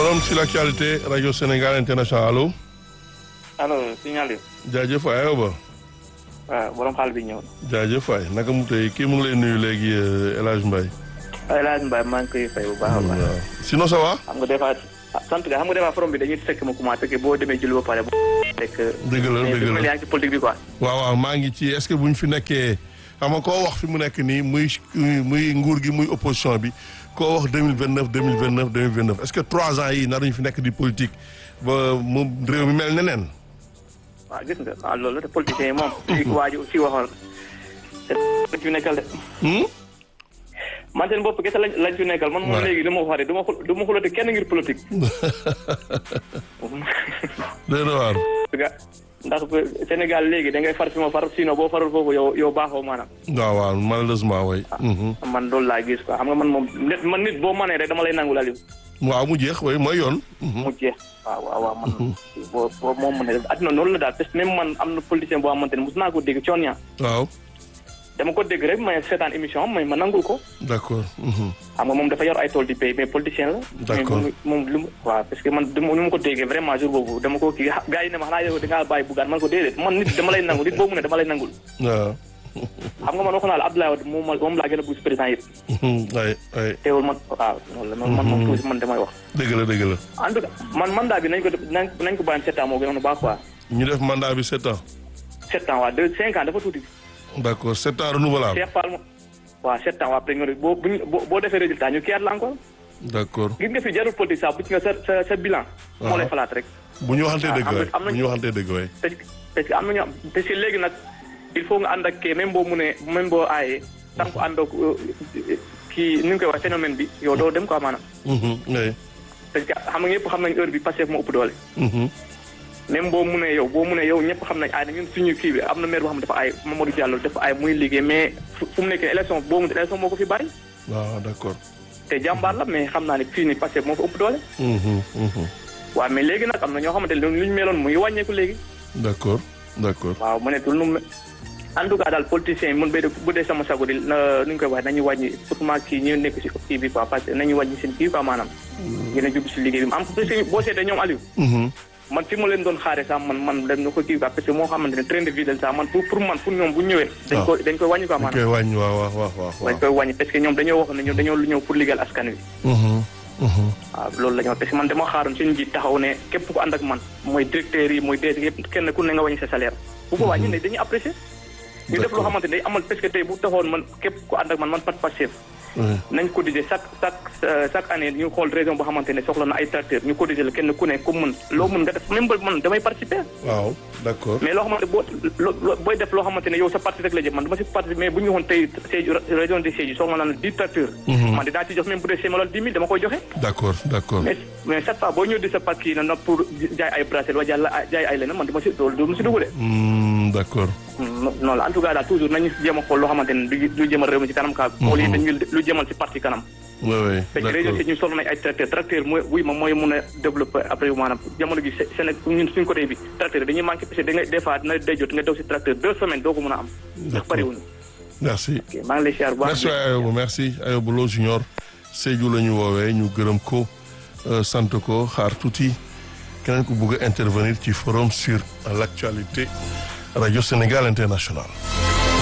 forum sur l'actualité rajo Sénégal international allo. allo signal yi. jaajëf waay ayoba. waaw borom xaal bi ñëw. jaajëf waay naka mu tey kii mu ngi lay nuyu léegi El Hadj Mbaye. El Hadj Mbaye maa ngi koy fay bu baax a baax. waaw sinon ça va. xam nga des fois sant nga xam nga des fois forum bi dañuy fekk ma commencé que boo demee julli ba pare. fekk dëgg la mais dëgg bi ma la yaa ngi ci politique bi quoi. waaw waaw maa ngi ci est-ce que bu ñu fi nekkee xam nga koo wax fi mu nekk nii muy muy nguur gi muy opposition bi koo wax deux mille vingt neuf deux mille vingt neuf deux mille vingt neuf est-ce que trois ans yi naruñu fi nekk di politique ba mu réew mi mel neneen. waaw gis nga waaw loolu la te politiciens yi moom. ci waa ji ci waxoon. te lañ fi nekkal de. Hmm? man seen bopp kese lañ lañ fi nekkal man moom Ouais. léegi li ma wax de du ma xul du ma xulati kenn ngir politique. Doy na waar. nga ndax Sénégal léegi da ngay far fi ma far sinon boo farul foofu yow yow baaxoo maanaam. waaw waaw malheureusement way man loolu laa gis quoi xam nga man moom nit man nit boo mënee rek dama lay nangu Aliou. waaw mu jeex way mooy yoon. mu jeex waaw waaw waaw man boo boo moom mu ne adduna noonu la daal parce que même man am na politicien boo xamante ne mos naa ko dégg coon ñaa waaw dama ko dégg rek may seetaan émission am may ma nangul ko d'accord. mhm. xam nga moom dafa yor ay tool di béy mais politicien la D'accord. mais moom lu mu waaw parce que man du ma nu ma ko déggee vraiment jour boobu dama ko kii gars yi ne ma xanaa yow da ngaa bàyyi buggaan man ko déedéet man nit dama lay nangul nit boobu ne dama lay nangul waaw. xam nga man waxoon naa la Abdoulaye Wade moom moom laa gën a buus président yëpp ay ay teewul man waaw noonu la man man moom toujours man damay wax dëgg la dëgg la. en tout cas man mandat bi nañ ko nañ nañ ko bàyyi sept ans moo gënoon a baax quoi ñu def mandat bi sept ans. sept ans waa deux cinq ans dafa tuuti d'accord sept ans renouvelable. Cheikh Fall mo waaw sept ans waa après nga boo buñ boo boo defee résultat ñu kiyaat la encore d'accord gis nga fi jarul politique sax bu ci nga sa sa sa bilan moo lay falaat rek bu ñu waxantee dëgg am na- waay am na- bu ñu waxantee dëgg waay. parce que parce que am na ñoo parce que léegi nag il faut nga ànd ak kii même boo munee même boo aayee tant que ànd ak euh, kii ni ñu koy wax phénomène bi yow doo dem quoi maanaam Mhm, ay. parce que xam nga ñëpp xam nañ heure bi Pastef moo ëpp doole Mhm. même boo munee yow boo munee yow ñëpp xam nañ aay na ñun suñu kii bi am na maire boo xam ne dafa aay Mamadou Diallo dafa aay muy liggéey mais fu fu mu nekkee élection boo mu élection moo ko fi bàyyi waaw d'accord. te jàmbaar la mais xam naa ne fii nii Pastef moo fa ëpp doole Mhm, mhm. waaw mais léegi nag am na ñoo xamante ne lu ñu meloon mu ngi wàññeeku léegi d'accord d'accord. waaw mu nekkul nu mu en tout cas daal politiciens yi mun bay de bu dee sama sago di na nu ñu koy waxee nañu wàññi surtout kii ñu nekk si kii bi quoi parce que nañu wàññi seen kii quoi maanaam gën a jublu si liggéey bi am parce que boo seetee ñoom Aliou Mhm. man fi ma leen doon xaare sax man man dem na ko kii quoi parce que moo xamante ne train de vie sax man pour pour man pour ñoom bu ñëwee dañ ko dañ koy wàññi quoi dañ maanaam koy wàññi waaw waaw waaw waaw. dañ koy wàññi parce que ñoom dañoo wax ne ñoom dañoo lu ñëw pour liggéeyal askan wi Mhm, mhm. waaw loolu la ñu wax parce que man dama xaaroon suñu njiit taxaw ne képp ku ànd ak man mooy directeur yi mooy DG yëpp kenn ku ne nga wàññi sa salaire bu ko wàññi ne dañuy apprécier ñu def loo D'accord. xamante ne day amal parce que tey bu taxoon man képp ku ànd ak man man pat Pastef Ouais. nañ cotiser chaque chaque euh, chaque année ñu xool région boo xamante ne soxla na ay tracteur ñu cotiser la kenn ku ne ku mën loo mën nga def même ba man damay participer waaw d'accord. mais loo xamante boo loo loo- booy def loo xamante ne yow sa parti rek la jëm man dama si parti mais bu ñu waxoon tey Sédhiou région de Sédhiou soxla na dix tracteurs man dinaa ci jox même bu dee sémalal dix mille dama koy joxe d'accord d'accord. mais mais chaque fois boo ñëw di sa parti na nag pour jaay ay bracelet wala jaay la- jaay ay leneen man dama si loolu du ma si dugg de Hmm, d'accord. non la en tout cas daal toujours nañu jéem a xool loo xamante ne du lu jëmal réew mi si kanam kaa xool yi dañu lu jëmal si parti kanam Ouais, ouais, parce que région d'accord. si ñu soxla nañ ay tracteur tracteur mooy wuy ma mooy mun a développer après maanaam jamono gi Sénégal ñun suñ côté bi tracteur dañuy manqué parce que da ngay des fois dina day jot nga daw si tracteur deux semaines doo ko mën a am ndax D'accord. bariwuñu merci. ok maa ngi lay siyaar bu baax merci Ayoba merci Ayoba Lo Junior Sédhiou la ñu woowee ñu gërëm ko euh, sant ko xaar tuuti keneen ku bëgg a intervenir ci forum sur l'actualité Radio Sénégal International